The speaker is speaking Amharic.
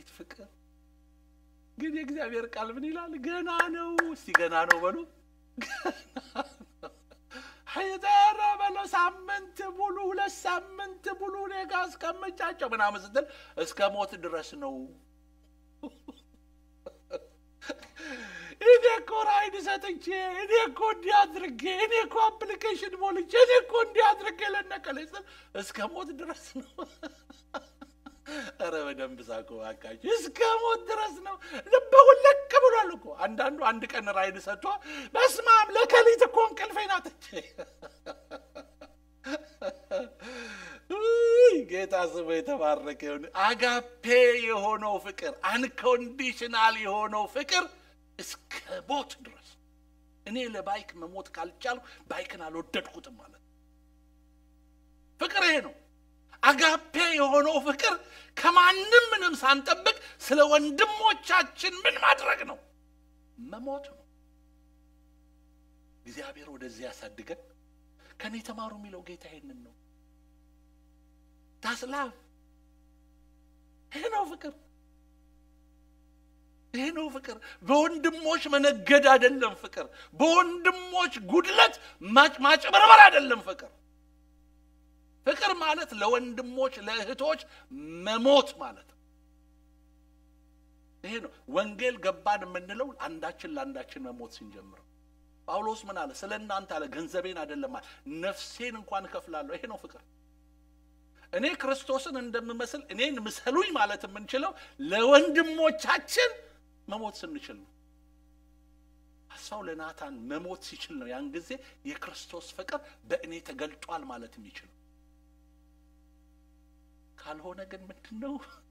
አቤት ፍቅር! ግን የእግዚአብሔር ቃል ምን ይላል? ገና ነው። እስቲ ገና ነው በሉ። ሄደረ በለው ሳምንት ሙሉ ሁለት ሳምንት ሙሉ እኔ ጋ እስከምጫቸው ምናምን ስትል እስከ ሞት ድረስ ነው። እኔ እኮ ራይድ ሰጥቼ እኔ እኮ እንዲህ አድርጌ እኔ እኮ አፕሊኬሽን ሞልቼ እኔ እኮ እንዲህ አድርጌ ለነቀለ ስል እስከ ሞት ድረስ ነው። ኧረ በደንብ ሳቁ እባካችሁ። እስከ ሞት ድረስ ነው። ልበ ውልቅ ብሏል እኮ አንዳንዱ አንድ ቀን ራይድ ሰጥቶ በስመ አብ ለከሊት እኮ እንቅልፌን አጥቼ ውይ፣ ጌታ ስሙ የተባረከ ይሁን። አጋፔ የሆነው ፍቅር አንኮንዲሽናል የሆነው ፍቅር እስከ ሞት ድረስ እኔ ለባይክ መሞት ካልቻልኩ ባይክን አልወደድኩትም ማለት ነው። ፍቅር ይሄ ነው። አጋፔ የሆነው ፍቅር ከማንም ምንም ሳንጠብቅ ስለ ወንድሞቻችን ምን ማድረግ ነው? መሞት ነው። እግዚአብሔር ወደዚህ ያሳድገን። ከኔ ተማሩ የሚለው ጌታ ይሄንን ነው። ታስላፍ ይሄ ነው ፍቅር። ይሄ ነው ፍቅር። በወንድሞች መነገድ አይደለም ፍቅር። በወንድሞች ጉድለት ማጭበርበር አይደለም ፍቅር። ፍቅር ማለት ለወንድሞች ለእህቶች መሞት ማለት ነው። ይሄ ነው ወንጌል ገባን የምንለው አንዳችን ለአንዳችን መሞት ስንጀምር። ጳውሎስ ምን አለ? ስለ እናንተ አለ ገንዘቤን አይደለም አለ ነፍሴን እንኳን እከፍላለሁ። ይሄ ነው ፍቅር። እኔ ክርስቶስን እንደምመስል እኔን ምሰሉኝ ማለት የምንችለው ለወንድሞቻችን መሞት ስንችል ነው። አስፋው ለናታን መሞት ሲችል ነው ያን ጊዜ የክርስቶስ ፍቅር በእኔ ተገልጧል ማለት የሚችለው። ካልሆነ ግን ምንድን ነው